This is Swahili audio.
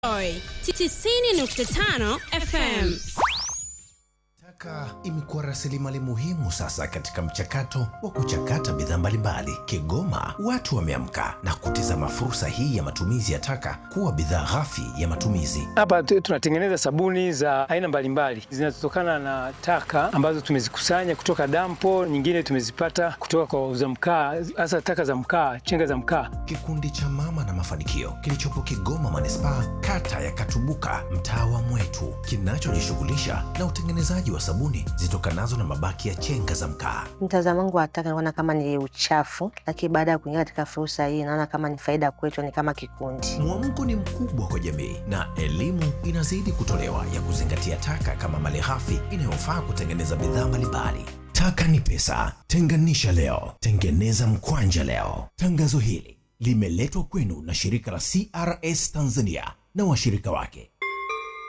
Joy 90.5 FM. Taka imekuwa rasilimali muhimu sasa katika mchakato wa kuchakata bidhaa mbalimbali. Kigoma watu wameamka na kutizama fursa hii ya matumizi ya taka kuwa bidhaa ghafi ya matumizi. Hapa tu- tunatengeneza sabuni za aina mbalimbali zinazotokana na taka ambazo tumezikusanya kutoka dampo, nyingine tumezipata kutoka kwa wauza mkaa, hasa taka za mkaa, chenga za mkaa. Kikundi cha Mama na Mafanikio kilichopo Kigoma manispaa, kata ya Katubuka, mtaa wa Mwetu, kinachojishughulisha na utengenezaji wa sabuni zitokanazo na mabaki ya chenga za mkaa. Mtazamo wangu wa taka naona kama ni uchafu, lakini baada ya kuingia katika fursa hii naona kama ni faida kwetu, ni kama kikundi. Mwamko ni mkubwa kwa jamii na elimu inazidi kutolewa ya kuzingatia taka kama malighafi inayofaa kutengeneza bidhaa mbalimbali. Taka ni pesa, tenganisha leo, tengeneza mkwanja leo. Tangazo hili limeletwa kwenu na shirika la CRS Tanzania na washirika wake